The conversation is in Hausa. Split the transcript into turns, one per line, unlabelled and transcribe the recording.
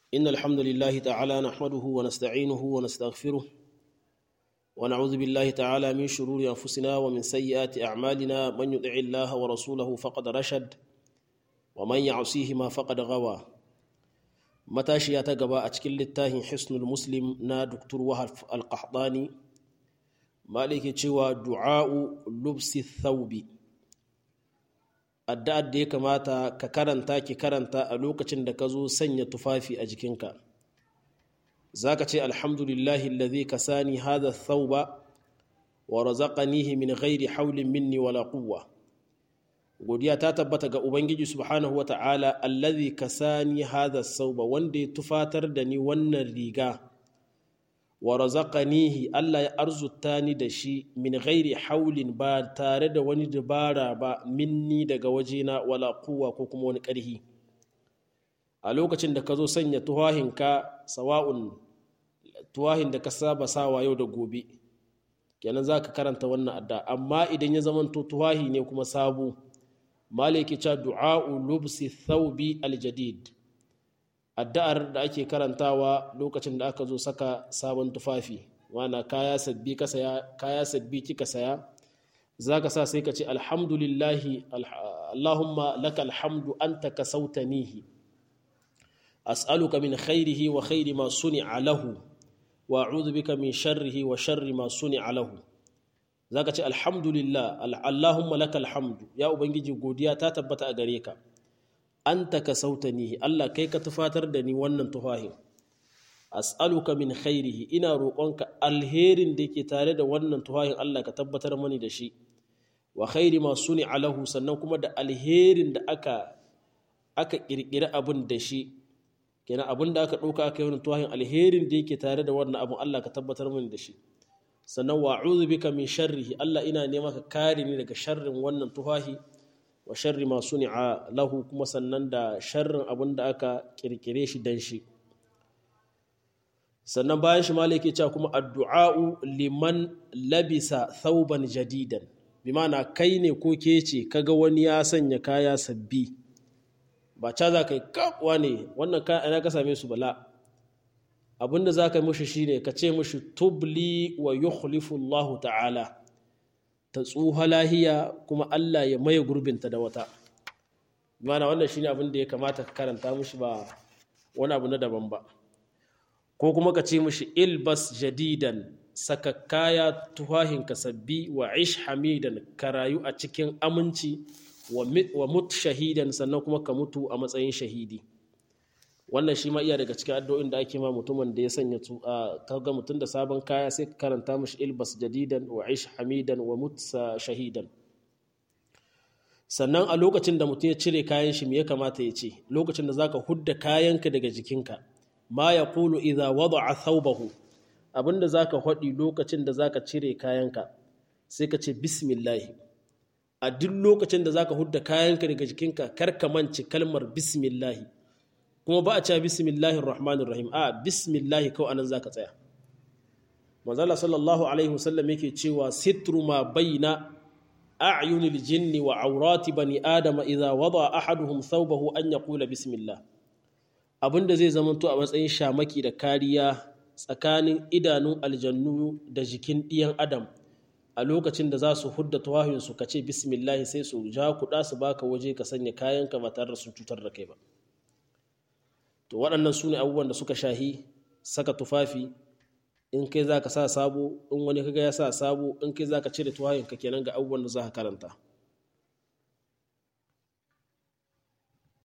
إن الحمد لله تعالى نحمده ونستعينه ونستغفره ونعوذ بالله تعالى من شرور أنفسنا ومن سيئات أعمالنا من يطع الله ورسوله فقد رشد ومن يعصيهما فقد غوى matashiya ta gaba a cikin littafin hisnul muslim na dr wahab alƙahdani maliki cewa du'a'u lubsi thawbi addu'ar da ya kamata ka karanta ki karanta a lokacin da ka zo sanya tufafi a jikinka za ka ce alhamdulillahi alladhi kasani hadha thawba wa razaqanihi min ghairi hawlin minni wala quwwa godiya ta tabbata ga ubangiji subhanahu wa ta'ala allazi kasani hadha sauba wanda ya tufatar da ni wannan riga wa razaqanihi Allah ya arzuta ni da shi min ghairi haulin ba tare da wani dabara ba minni daga wajena wala quwwa ko kuma wani ƙarhi a lokacin da ka zo sanya tuwahinka sawa'un tuwahin da ka saba sawa yau da gobe kenan za ka karanta wannan adda amma idan ya zamanto tuwahi ne kuma sabo maliki ca du'a'u lubsi thawbi aljadid addu'ar da ake karantawa lokacin da aka zo saka sabon tufafi wana kaya sabbi ka saya kaya sabbi kika saya zaka sa sai ka ce alhamdulillahi allahumma laka alhamdu anta kasautanihi as'aluka min khairihi wa khairi ma suni'a lahu wa a'udhu bika min sharrihi wa sharri ma suni'a lahu za ka ce alhamdulillah allahumma laka alhamdu ya ubangiji godiya ta tabbata a gare ka an ka sautanihi allah kai ka tufatar da ni wannan tufahin as'aluka min khairihi ina roƙonka alherin da ke tare da wannan tufahin allah ka tabbatar mani da shi wa khairi ma suni alahu sannan kuma da alherin da aka aka ƙirƙiri abin da shi kenan abin da aka ɗauka aka yi wani tufahin alherin da yake tare da wannan abin allah ka tabbatar mani da shi sannan wa bika min sharrihi Allah ina nema ka kare ni daga sharrin wannan tufahi wa sharri ma suni'a lahu kuma sannan da sharrin abin da aka kirkire shi dan shi sannan bayan shi malai yake cewa kuma addu'a'u liman labisa thauban jadidan bi ma'ana kai ne ko ke ce kaga wani ya sanya kaya sabbi ba ca za ka yi kakwa ne wannan kaya ina ka same su bala abinda za ka yi mushi shine ka ce mushi tubli wa yukhlifu Allah ta'ala ta tsuha lahiya kuma Allah ya maye gurbinta da wata mana wannan shine abin da ya kamata ka karanta mushi ba wani abu na daban ba ko kuma ka ce mushi ilbas jadidan saka kaya tuhahin ka sabbi wa ish hamidan ka rayu a cikin aminci wa mut shahidan sannan kuma ka mutu a matsayin shahidi wannan shi ma iya daga cikin addu'o'in da ake ma mutumin da ya sanya kaga mutum da sabon kaya sai ka karanta mashi ilbas jadidan wa ish hamidan wa mutsa shahidan sannan a lokacin da mutum ya cire kayan shi me ya kamata ya ce lokacin da zaka hudda kayanka daga jikinka ma ya kulu idza wada'a thawbahu abinda zaka hadi lokacin da zaka cire kayanka sai ka ce bismillah a duk lokacin da zaka hudda kayanka daga jikinka kar ka mance kalmar bismillah kuma ba a cewa bismillahir rahmanir rahim a bismillahi kawai anan zaka tsaya manzala sallallahu alaihi wasallam yake cewa sitru ma baina a'yunil jinni wa aurati bani adama idza wada ahaduhum thawbahu an yaqula bismillah abinda zai zamanto a matsayin shamaki da kariya tsakanin idanun aljannu da jikin ɗiyan adam a lokacin da za su hudda tawahinsu ka ce bismillah sai su ja kuɗa su baka waje ka sanya kayanka ba tare da sun cutar da kai ba to waɗannan su ne abubuwan da suka shahi saka tufafi in kai za ka sa sabo in wani kaga ya sa sabo in kai za ka cire tuwayenka kenan ga abubuwan da za ka karanta